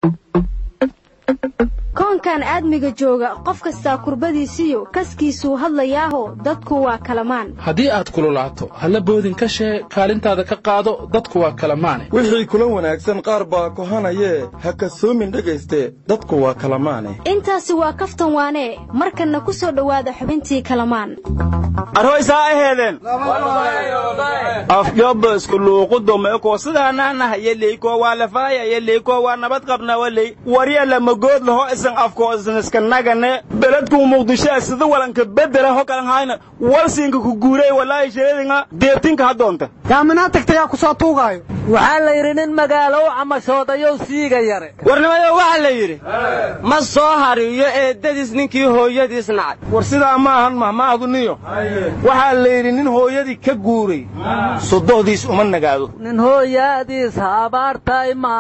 koonkan aadmiga jooga qof kastaa kurbadiisiyo kaskiisuu hadlayaaho dadku waa kalamaan haddii aad kululaato halla boodin ka shee kaalintaada ka qaado dadku waa kala maane wixii kula wanaagsan qaar baa kohanayee ha kasoomin dhegayste dadku waa kala maane intaasi waa kaftan waanee markanna ku soo dhowaada xubintii kalamaan arhoysaa aheedeen afjobba iskuluuqudo meeko sidaanaanah yeleyko waa lafaaya yeleyko waa nabad qabna waley warya lamagood laho isan afko isan iska nagane beledkuu muqdisho sida walanka bedela ho kalan hayna walsinka ku guuray walaahi sheedinga deebtinka hadoonta yaaminaa tagtayaa ku soo tuugaayo waxaa la yidhi nin magaalo u camashoodayow siiga yare warnimayo waxaa la yidhi ma soo hariyo eeddadiis ninkii hooyadiis nacay war sidaa ma ahan mahmaaduniyo waxaa la yidhi nin hooyadii ka guuray sodohdiis uma nagaado nin hooyaadiis habaartay ma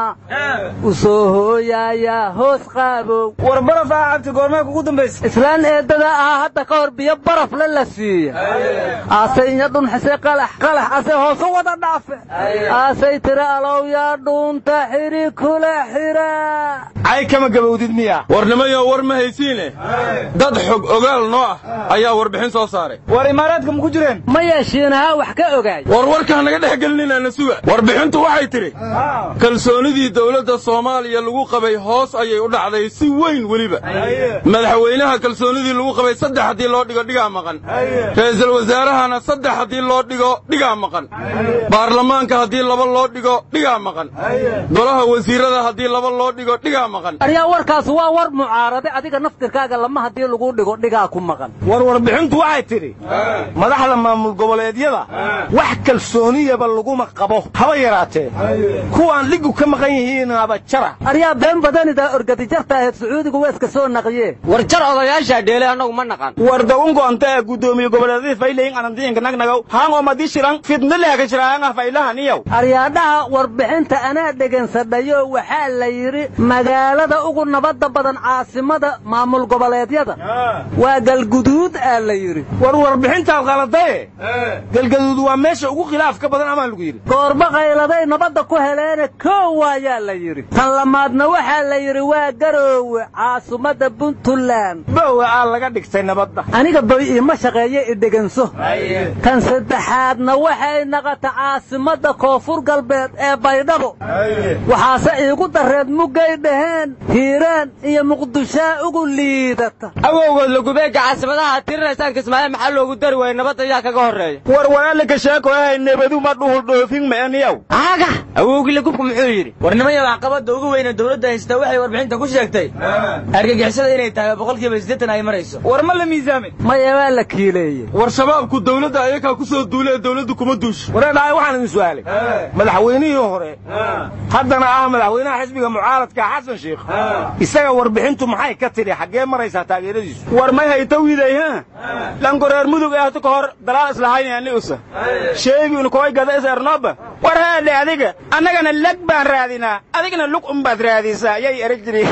u soo hooyaayaa hoos qaabow war baraf ah cabti goormee kugu dambaysa islaan eeddada ah hadda ka hor biyo barafle la siiya aase inya dhunxise qalax qalax ase hoosu wada dhaafe aasay tiri alowyaa dhuunta xidhi kula xidha cay kama gabowdid miya warnimayo war ma haysiine dad xog ogaal noo ah ayaa warbixin soo saaray war imaaraadka ma ku jireen ma yeeshiinahaa wax ka ogaay war warkaa naga dhex gelinina suga warbixintu waxay tidhi kalsoonidii dowladda soomaaliya lagu qabay hoos ayay u dhacday si weyn weliba madaxweynaha kalsoonidii lagu qabay saddex haddii loo dhigo dhigaa maqan ra'iisul wasaarahana saddex haddii loo dhigo dhigaa maqan baarlamaanka haddii laba loo dhigo dhigaa maqan golaha wasiirada haddii laba loo dhigo dhigaa maqan aryaa warkaas waa war mucaarade adiga naftirkaaga lama haddii lagu dhigo dhigaa ku maqan war warbixintu waxay tidhi madaxda maamul goboleedyada wax kalsooniyaba laguma qabo haba yaraatee kuwaan dhigu ka maqan yihiinaba jara aryaa been badanida orgadijarta ahayd sacuudigu waa iska soo naqiyee war jar odayaashaa dheele annagu ma naqan war daungoonta ee guddoomiye goboleedyadii faylayin anandiinka nagnagow haangoo madii shiran fidnileeka shiraanga faylahaniyow aryaadhaha warbixinta anaa dhegaynsadayo waxaa la yidhi magaalada ugu nabadda badan caasimada maamul goboleedyada waa galguduud aa la yidhi war warbixintaad qaladaye galgaduud waa meesha ugu khilaafka badan amaa lagu yidhi goorba qayladay nabadda ku heleene koow waayaa la yidhi tan lamaadna waxaa la yidhi waa garoowe caasimadda puntland bowa aa laga dhigtay nabadda aniga boy iima shaqeeye i dheganso tan saddexaadna waxay naqata caasimadda koonfur galbeed ee baydhabo waxaase iigu darreed muggay dhaheen hiiraan iyo muqdishaa ugu liidata awowgood lagubeegga caasimadaha tirinaysaan kismaayo maxaa loogu dari waayey nabadda yaa kaga horreeya war walaalika sheekoyahay nebadu ma dhuhul dhoofin meeniyow aaga awowgii lagubku muxuu yidhi warnimaya waxqabadda ugu weyne dowladda haysta waxay warbixinta ku sheegtay argagixisada inay tahay boqolkiiba siddeetan ay marayso war ma la miisaamin maya waa la kiileeyey war shabaabku dawladda ayakaa ku soo duule ee dawladdu kuma duusho wareedhahay waxaan idin su'aalay madaxweynihii hore haddana ah madaxweynaha xisbiga mucaaradka xasan sheikh isaga warbixintu maxay ka tidhi xaggee maraysaa taageeradiisu war may hayta wiiday ha langoreer mudug ee hata ka hor dalaal islahaynayani usa sheegiun koy gada is ernoba war heedhe adiga annagana leg baan raadinaa adigna lug unbaad raadisaa yay erag jiri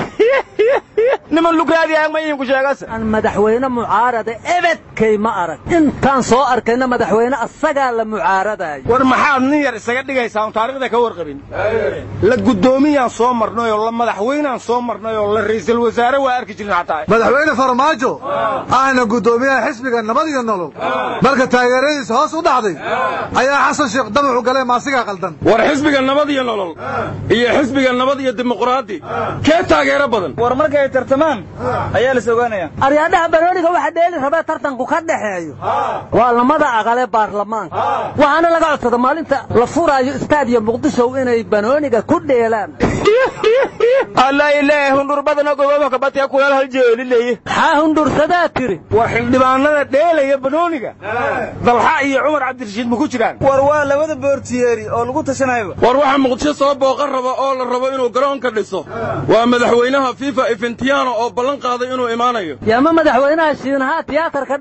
niman lug raadiyaang ma idinku sheegase aan madaxweyne mucaarada ebedkay ma arag intaan soo arkayna madaxweyne asagaa la mucaaradayo war maxaad nin yar isaga dhigaysaa un taarikhda ka warqabin la guddoomiyaan soo marnay oo la madaxweynaan soo marnay oo la ra'iisul wasaare waa arki jirin xataa madaxweyne farmaajo ahna guddoomiyaha xisbiga nabad iyo nolol marka taageeradiisa hoos u dhacday ayaa xasan sheekh damacu galay maasigaa qaldan war xisbiga nabad iyo nolol iyo xisbiga nabad iyo dimuqraadi kee taageero badan war markay tartamaan ayaa la sogaanaya aryaadhaha barooniga waxa dheeli rabee tartanku ka dhexeeyo waa lamada aqalee baarlamaanka waxaana laga codsada maalinta la furaayo istaadiyo muqdisho inay banooniga ku dheelaan alla ilaahay hundhurbadana gobobo kabatiya kulaal hal jeeli leeye maxaa hundhursadaa tiri war xildhibaanada dheelaya banooniga dalxa iyo cumar cabdirashiid ma ku jiraan war waa labada boortiyeeri oo lagu tashanayaba war waxaa muqdisho soo booqan raba oo la rabo inuu garoonka dhiso waa madaxweynaha fifa ifentiano oo ballan qaaday inuu imaanayo yaama madaxweynaha shiinahaa tiyaatarka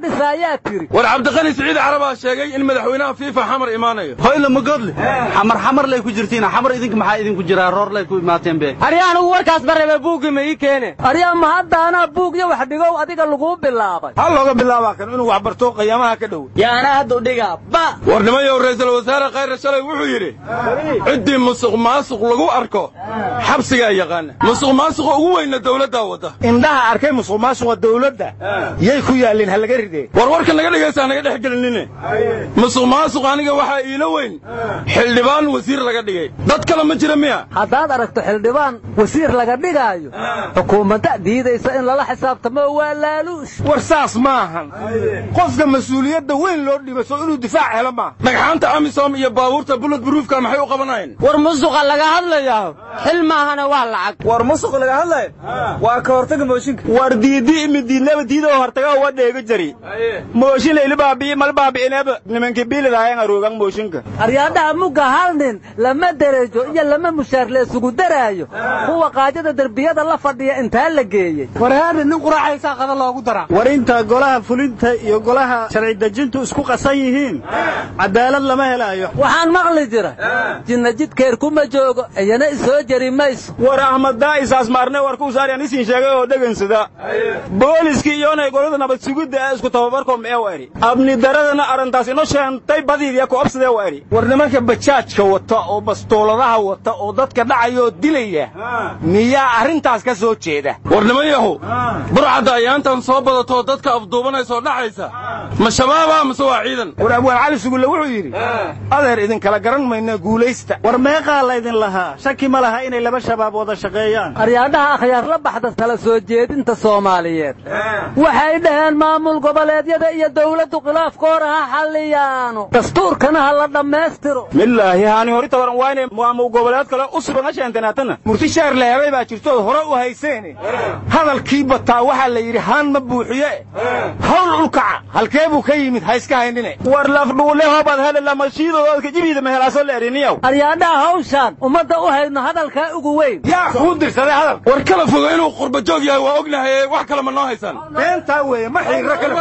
dhisaayaa tiri war cabdiqani siciid carabaa sheegay in madaxweynaha fiifa xamar imaanayo hoyla magodle xamar xamar lay ku jirtiin xamar idinka maxaa idinku jiraa roor lay ku imaateen be arya anugu warkaas barrebe buuggii ma ii keene aryaa ma haddaanaa buug iyo wax dhigow adiga laguu bilaabay ha looga bilaabaa kan inuu wax barto qiyaamaha ka dhow yaa anaa hadda u dhigaa ba war nimayow ra'iisul wasaare khayre shalay wuxuu yidhi ciddii musuq maasuq lagu arko xabsigaa yaqaana musuq maasuqa ugu weynna dawladdaa wadda indhaha arkay musuq maasuqa dawladda yay ku yaalliin ha laga ridee war warka naga dhegaysaa naga dhex gelinine musuq maasuq aniga waxaa iila weyn xildhibaan wasiir laga dhigay dad kale ma jira miya haddaad aragto xildhibaan wasiir laga dhigaayo xukuumadda diidaysa in lala xisaabtamo waa laaluush war saas maahan qofka mas-uuliyadda weyn loo dhibo soo inuu difaac helo maaha dhagxaanta amisom iyo baabuurta bullet buruufka maxay u qabanayeen war musuqa laga hadlayaa xil maahana waa lacag war musuq laga hadlayo waa ka hortaga mooshinka war diidi imidiidnaba diidoo hortaga waa dheega jari mooshin layli baabi'i mal baabi'ineeba nimankii biilidaayan aroogan mooshinka aryaadhaha mugga hal nin lama derejo iyo lama mushaar la isugu daraayo kuwa qaajada derbiyada la fadhiya intaa la geeyey warhaadhi nin quraacaysaa qada loogu daraa war inta golaha fulinta iyo golaha sharci dejintu isku qasan yihiin cadaalad lama helaayo waxaan maqli jira jinna jidkeer kuma joogo iyana isoo jeri mayso war ahmad daa'isaas maarne warkuu saaryan isin sheegay oo dhegansada booliskii iyoonay golada nabad sugidda ee isku tababarko mee wa eri abni daradana arrintaas ino sheentay badiidiya ku obsadee wa eri war nimanka bajaajka wata oo bastooladaha wata oo dadka dhacaya oo dilaya miyaa arrintaas ka soo jeeda war nimanyahow burcadda ayaantan soo badatoo dadka afduubanaysoo dhacaysa ma shabaaba mase waa ciidan war abwaan cali sugulle wuxuu yidhi adeer idinkala garan mayna guulaysta war meeqaa laydin lahaa shaki ma laha inay laba shabaab wada shaqeeyaan aryaadhaha akhyaar la baxda tala soo jeedinta soomaaliyeed waxay dhaheen maamul goboleedyada iyo dawladdu khilaafkoora ha xalliyaano dastuurkana ha la dhammaystiro milaahi haani hori tabaran waa inay maamul goboleed kale u sugan ha sheentanaatana murti sheer la helay baa jirtood hore u hayseene hadalkii bataa waxaa la yidhi haan ma buuxiye hawl ulkaca halkee buu ka yimid ha iska haynine war lafdhuule hoobaad hele lamashiidoodka jibiida mehelaaso la eriniyow aryaadhaha hawshaan ummadda u hayno hadalkaa ugu weyn yaa kuu dirsaday hadal war kala fogo inuu qurba joog yahay waa ognahay wax kale ma noo haysaan beentaa weeye ma xiirro kale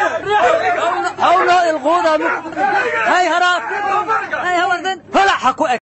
hawloo ilquuda hay haraaf hay hawardan holaxa ku eg